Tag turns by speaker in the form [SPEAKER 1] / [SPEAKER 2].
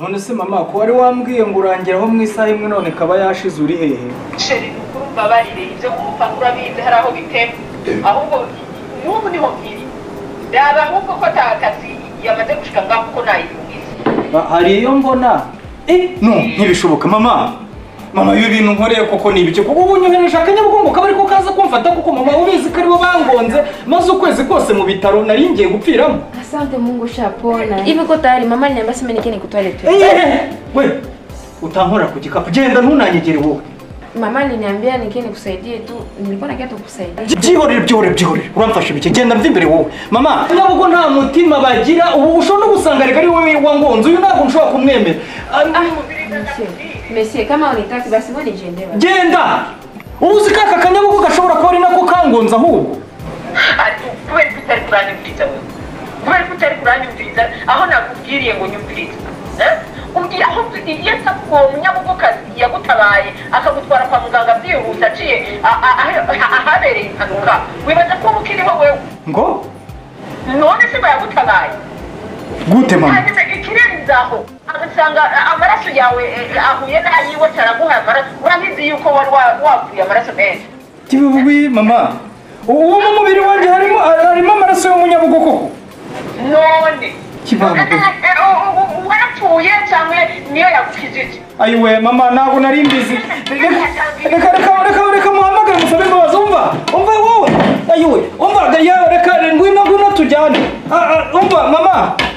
[SPEAKER 1] none se mama ko wari wambwiye ngo urangiraho mu isaha imwe none kaba yashize uri hehe
[SPEAKER 2] sheri nukuri umbabarire ibyo kumufata urabizi hari aho bitema ahubwo n'ubu niho nkiri raba ahubwo ko ta kazi yamaze gushika ngaho kuko nayihungiza
[SPEAKER 1] Ba- hari iyo mbona eh no ntibishoboka mama mama ibi bintu nkoreye koko ni ibiki kuko ubunyohereje akanyabugongo kaba ariko kaza kumfata kuko mama ubizi ko aribo bangonze maze ukwezi kose mu bitaro nari ngiye gupfiramo
[SPEAKER 3] Asante Mungu ushapona. Hivi uko tayari? Mama aliniambia sema nikae nikutwale tu.
[SPEAKER 1] Eh, we utankora ku gikapu genda ntunanyegere wowe
[SPEAKER 3] Mama aliniambia nikae nikusaidie tu. Nilikuwa nakia tu kusaidia.
[SPEAKER 1] byihorere byihorere byihorere uramfasha ibiki genda mva imbere wowe mama ntabwo nta mutima bagira ubu ushobora no gusanga reka ari wowe wangonze uyu ntabwo nshobora kumwemera Ah,
[SPEAKER 3] Monsieur, monsieur kama unitaki basi wewe nijende basi.
[SPEAKER 1] genda ubu uzi ko aka kanyabugu gashobora kuba ari nako kangonze ahubwo
[SPEAKER 2] Ati, kubera ko utari kuranyumviriza wewe kubera ko utari kuranyumviriza aho nakubwiriye ngo nyumvirize Eh? umbwira aho iyo nsa uwo munyabugokazi yagutabaye akagutwara kwa muganga byihuse aciye a- a- a- ahabereye impanuka wibaza ko uba ukiriho wewe
[SPEAKER 1] ngo
[SPEAKER 2] none se bayagutabaye
[SPEAKER 1] gute mama
[SPEAKER 2] hanyuma ikirenze aho agasanga amaraso yawe eh, ahuye n'ayiwe ataraguhaye amaraso urabizi yuko wari wa- waguye amaraso menshi
[SPEAKER 1] kibibi mama ubu mu mubiri wanjye harimo harimo amaraso y'umunyabugo koko
[SPEAKER 2] none
[SPEAKER 1] Kibango.
[SPEAKER 2] Eh, u- u- u- warapfuye cyangwa niyo yagukijije
[SPEAKER 1] ayiwe mama ntabwo nari mbizi reka reka reka reka reka muhamagare musabe imbabazi umva umva wowe ayiwe umva ga- ya reka ngwino ngwino tujyane Ah, ah, umva mama